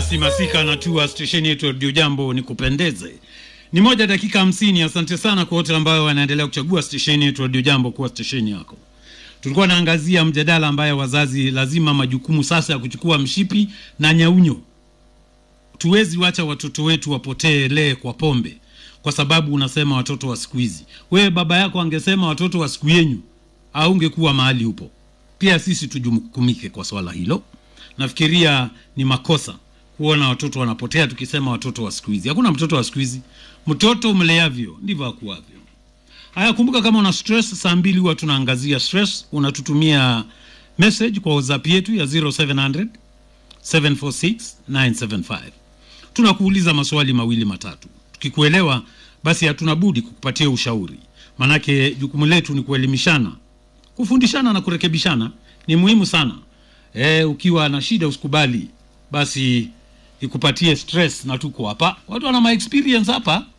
Basi Masika anatua stesheni yetu ya Radio Jambo ni kupendeze. Ni moja dakika hamsini. Asante sana kwa wote ambao wanaendelea kuchagua stesheni yetu Radio Jambo kuwa stesheni yako. Tulikuwa naangazia mjadala ambaye wazazi lazima majukumu sasa ya kuchukua mshipi na nyaunyo. Tuwezi wacha watoto wetu wapotee lee kwa pombe kwa sababu unasema watoto wa siku hizi. Wewe baba yako angesema watoto wa siku yenyu, au ungekuwa mahali upo. Pia sisi tujukumike kwa swala hilo. Nafikiria ni makosa kuona watoto wanapotea tukisema watoto wa siku hizi. Hakuna mtoto wa siku hizi, mtoto mleavyo ndivyo akuavyo. Haya, kumbuka kama una stress, saa mbili huwa tunaangazia stress. Unatutumia message kwa WhatsApp yetu ya 0700 746 975. Tunakuuliza maswali mawili matatu, tukikuelewa basi hatuna budi kukupatia ushauri, manake jukumu letu ni kuelimishana, kufundishana na kurekebishana. Ni muhimu sana. E, ukiwa na shida usikubali basi ikupatie stress, na tuko hapa, watu wana ma experience hapa